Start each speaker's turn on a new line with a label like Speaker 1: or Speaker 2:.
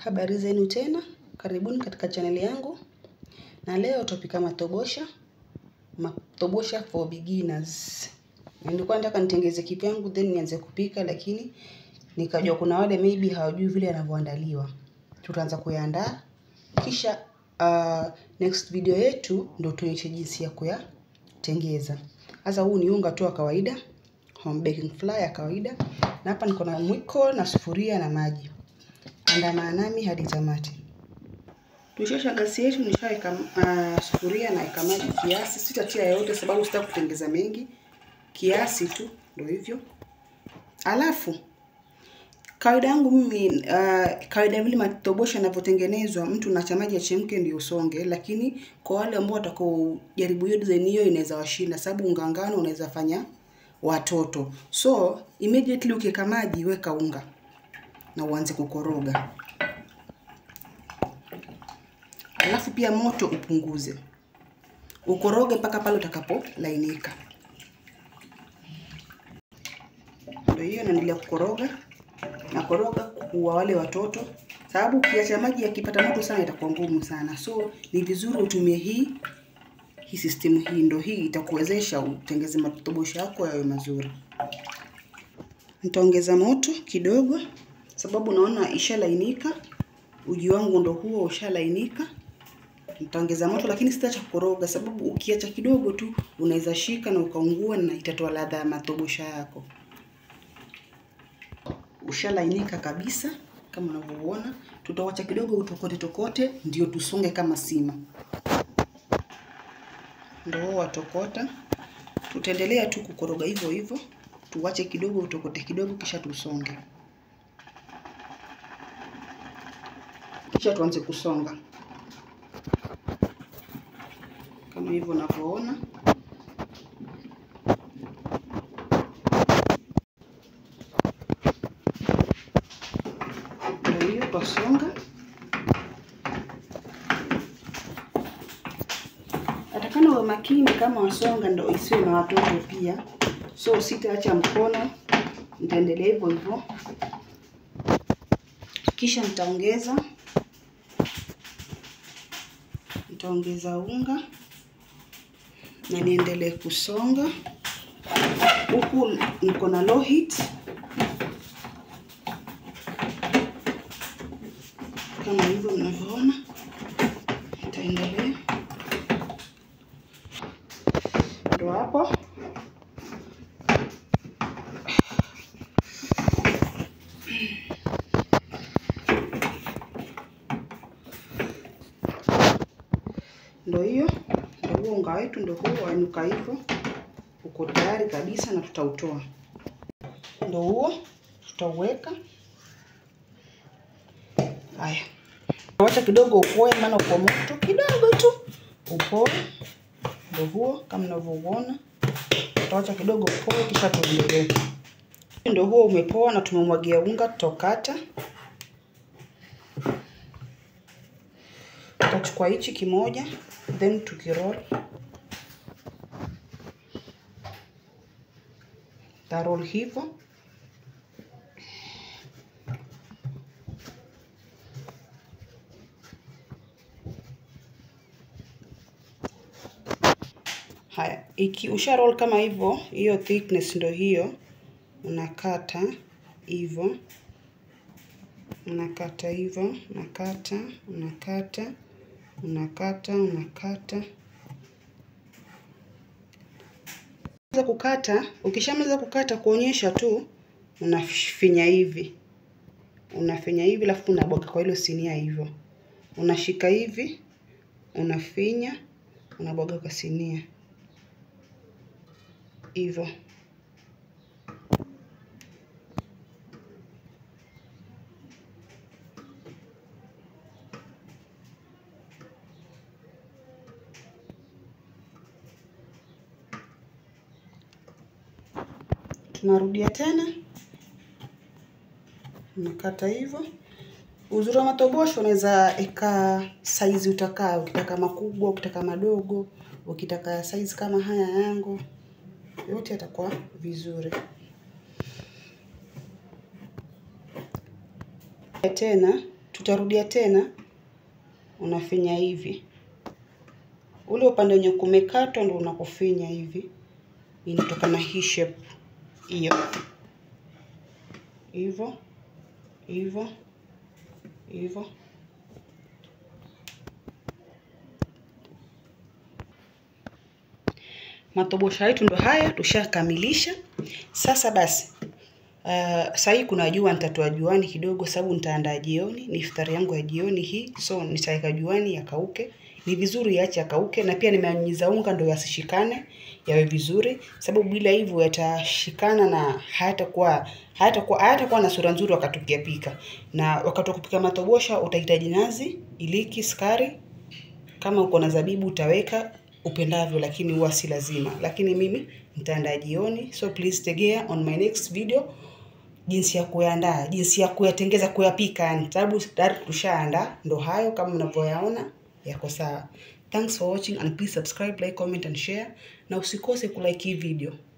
Speaker 1: Habari zenu tena, karibuni katika chaneli yangu, na leo tutapika matobosha, matobosha for beginners. Nilikuwa nataka nitengeze kipi yangu then nianze kupika, lakini nikajua kuna wale maybe hawajui vile yanavyoandaliwa. Tutaanza kuyaandaa, kisha uh, next video yetu ndo tuonyeshe jinsi ya kuyatengeza. Sasa huu ni unga tu wa kawaida, home baking flour ya kawaida, na hapa niko na mwiko na sufuria na maji. Andamana nami hadi tamati. Tushasha gasi yetu, nishaweka uh, sufuria na weka maji kiasi, sitatia yote sababu sitaki kutengeza mengi, kiasi tu, ndio hivyo. Alafu kawaida yangu mimi uh, kawaida vile matobosha yanavyotengenezwa, mtu nacha maji yachemke ndio usonge, lakini kwa wale ambao watakao jaribu hiyo design hiyo inaweza washinda, sababu unga ngano unaweza fanya watoto. So immediately ukiweka maji, weka unga na uanze kukoroga. Alafu pia moto upunguze, ukoroge mpaka pale utakapolainika. Ndio hiyo, naendelea kukoroga na koroga kwa wale watoto, sababu ukiacha maji yakipata moto sana itakuwa ngumu sana. So ni vizuri utumie hii hii system hii, ndio hii itakuwezesha utengeze matobosha yako yawe mazuri. Nitaongeza moto kidogo sababu naona ishalainika. Uji wangu ndo huo ushalainika. Nitaongeza moto, lakini sitaacha kukoroga, sababu ukiacha kidogo tu unaweza shika na ukaungua na itatoa ladha ya matobosha yako. Ushalainika kabisa kama unavyoona. Tutawacha kidogo utokote tokote, ndio tusonge kama sima. Ndio huo watokota. Tutaendelea tu kukoroga hivyo hivyo, tuwache kidogo utokote kidogo, kisha tusonge. kisha tuanze kusonga kama hivyo unavyoona. Ndio hiyo twasonga. Atakana uwe makini kama wasonga, ndo isiwe na watoto pia, so sitaacha mkono, nitaendelea hivyo hivyo, kisha nitaongeza nitaongeza unga na niendelee kusonga huku niko na low heat kama hivyo mnavyoona. Nitaendelea ndo hapo ndo hiyo ndo huo unga wetu ndo huo wanuka hivyo, uko tayari kabisa na tutautoa. Ndo huo tutauweka. Haya, wacha kidogo upoe, maana uko moto kidogo tu upoe. Ndo huo kama mnavyouona, tutawacha kidogo upoe, kisha tuendelee. Ndo huo umepoa na tumemwagia unga, tutokata tutachukua hichi kimoja then tukiroll tarol hivyo. Haya, iki usha roll kama hivyo, hiyo thickness ndo hiyo, unakata hivyo, unakata hivyo, unakata, unakata unakata unakata. Unaweza kukata, ukishamaliza kukata kuonyesha tu, unafinya hivi, unafinya hivi, alafu unabwaga kwa hilo sinia hivyo, unashika hivi, unafinya, unabwaga kwa sinia hivyo. Tunarudia tena, unakata hivyo. Uzuri wa matobosho unaweza eka saizi utakaa, ukitaka makubwa, ukitaka madogo, ukitaka saizi kama haya yangu, yote yatakuwa vizuri. Tena tutarudia tena unafinya hivi ule upande wenye kumekatwa ndo unakufinya hivi inatoka na hii shape hiyo hivyo hivyo hivyo matobosha yetu ndo haya tushakamilisha sasa basi Uh, sahii kuna jua nitatoa juani kidogo sababu nitaandaa jioni ni iftari yangu ya jioni hii so nitaweka juani yakauke ni vizuri yaache yakauke na pia nimeanyiza unga ndo yasishikane yawe vizuri sababu bila hivyo yatashikana na hayatakuwa hayatakuwa hayatakuwa na sura nzuri wakati ukiyapika na wakati wa kupika matobosha utahitaji nazi iliki sukari kama uko na zabibu utaweka upendavyo lakini huwa si lazima lakini mimi nitaandaa jioni so please tegea on my next video jinsi ya kuyaandaa jinsi ya kuyatengeza kuyapika yani sababu tayari tushaandaa ndo hayo kama mnavyoyaona yako sawa thanks for watching and please subscribe like comment and share na usikose kulike hii video